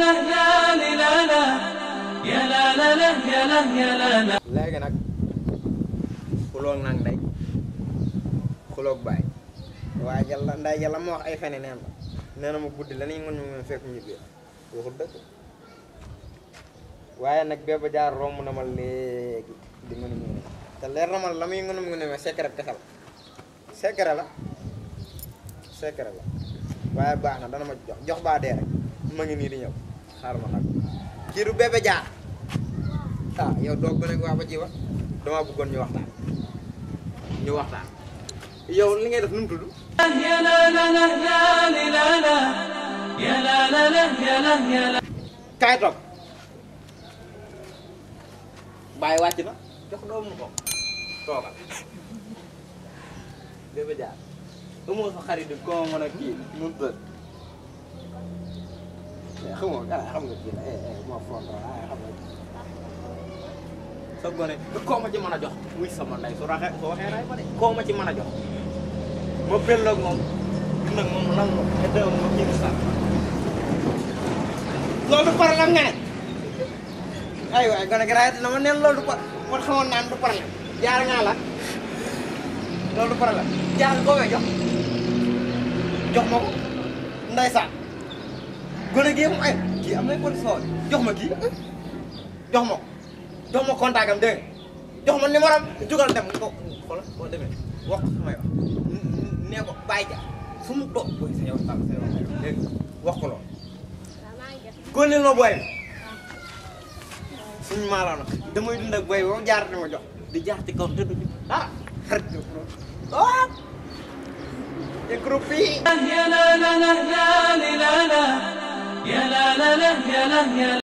léegi nag xuloog nag ndey xuloog baay waaye jàlla nday jàlla ma wax ay fene neen la nee na ma guddi la nañ ngon ñu fekk ñu biir waxul dëgg waaye nag béba jaar romb na ma léegi di mën a mu te leer na ma la muy ngon mu ne ma secret kese la secret la secret la waaye baax na dana ma jox jox baa dee rek ma ngi nii di ñëw xaar ma nag kii du bébé jaar ah yow doog ba nag waa ba ji wa dama bëggoon ñu waxtaan ñu waxtaan yow li ngay def nu mu tudd kaay toog bàyyi wàcc na jox doomu ko toogal bébé jaar amoo sa xarit bi koo mën a kii nu mu tudd xam nga xam nga kii la eh eh moo foog waaye xam nga sa gone koo ma ci mën a jox muy sama ndey su raxee su waxee ray ma de koo ma ci mën a jox ma belloog moom nag moom lan ma te dew ma kii sax loolu du problème nga ne ay waay gone gi raayati na ma neen loolu du par man xamoon naan du problème jaar ngaa la loolu du problème jaar koo may jox jox ma ko ndeysaan gone gi mu ay kii am na kon soo jox ma kii jox ma ko jox ma contact am dégg nga jox ma numéro am jugal dem ko xoolal boo demee wax ko may wax nee ko bàyyi ja fu mu toog booy sa yow tal sa yow dégg nga wax ko loolu góorgóorlu ma booy bi suñu maalaam nag damay dund ak booy bi ba mu jaar di ma jox di jaar ci kaw te du ah xarit bi ah te groupe yi يا لا لا لا لا لا لا يا لا لا لا يا لا يا